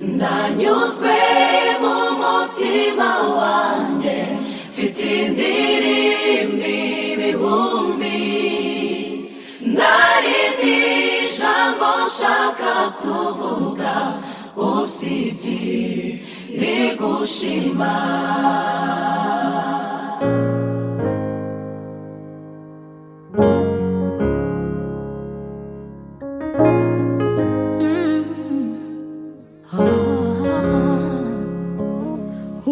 ndanyuzwe mu mutima wanjye mfite indirimbo ibihumbi ntarindi jambo nshaka kuvuga usibye rigushima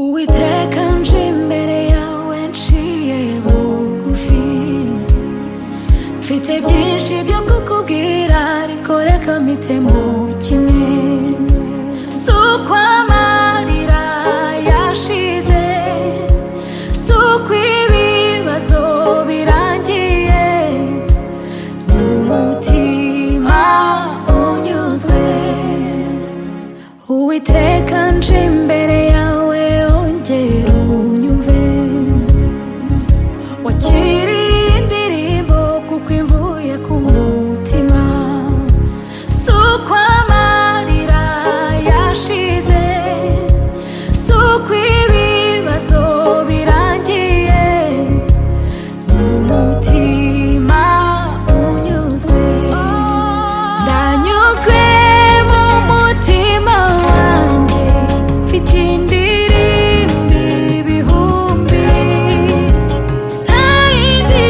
uwiteka nje imbere yawe nciye bugufi mfite byinshi byo kukubwira ariko reka mpite mu kimwe si uko amarira yashize si uko ibibazo birangiye ni umutima unyuzwe uwiteka nje imbere yawe ongera unyumve wakiriye indirimbo kuko imvuye ku mutima si uko amarira yashize si uko ibibazo birangiye ni umutima unyuzwe ndanyuzwe mu mutima wanjye mfite indirimbo ibihumbi ntayindi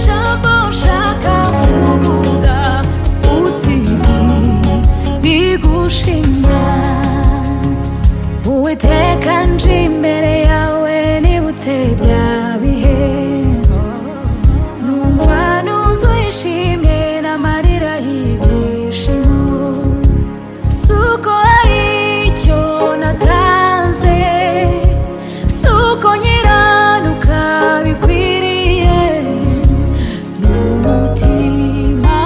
jambo nshaka kuvuga usibye rigushima uwiteka nje imbere yawe nibutse bya bihe numva nuzuye ishimwe n'amarira y'ibyishimo si uko hari icyo natanze si uko nyiranuka bikwiriye ni umutima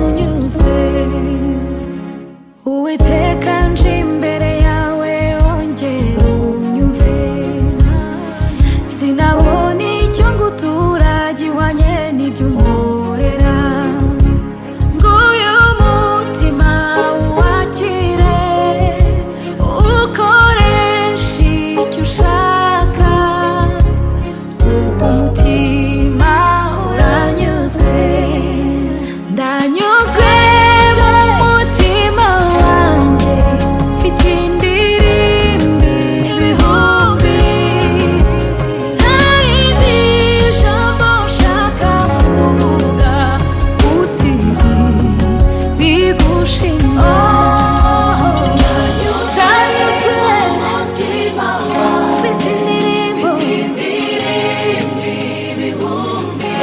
unyuzwe uwiteka nje imbere yawe ongera unyumve sinabona icyo ngutura gihwanye n'iby'umporera nguyu mutima wakire ukoreshe icyo ushaka kuko umutima uranyuzwe ndanyuzwe mu mutima wanjye mfite indirimbo ibihumbi ntarindi jambo nshaka kuvuga usibye rigushima ndanyuzwe umutima mfite indirimbo indirimbo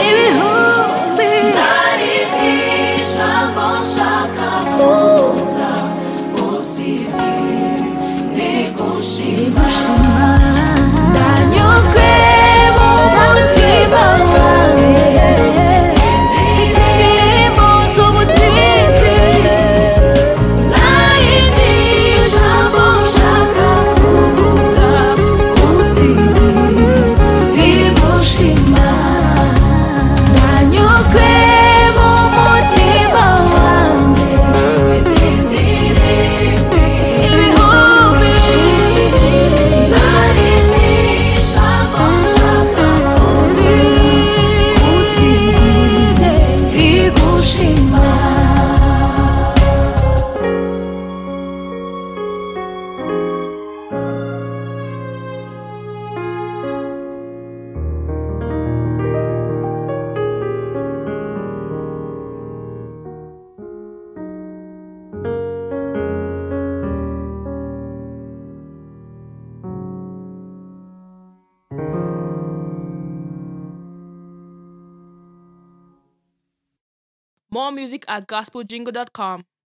ibihumbi ibihumbi ntarindi jambo nshaka kuvuga usibye rigushima Ndanyuzwe mu mutima wanjye Mfite indirimbo z'ubutsinzi Narindi jambo nshaka kuvuga Usibye rigushima Ndanyuzwe mu mutima wanjye Mfite indirimbo ibihumbi Narindi jambo nshaka Usibye rigushima More music at gospeljingle.com.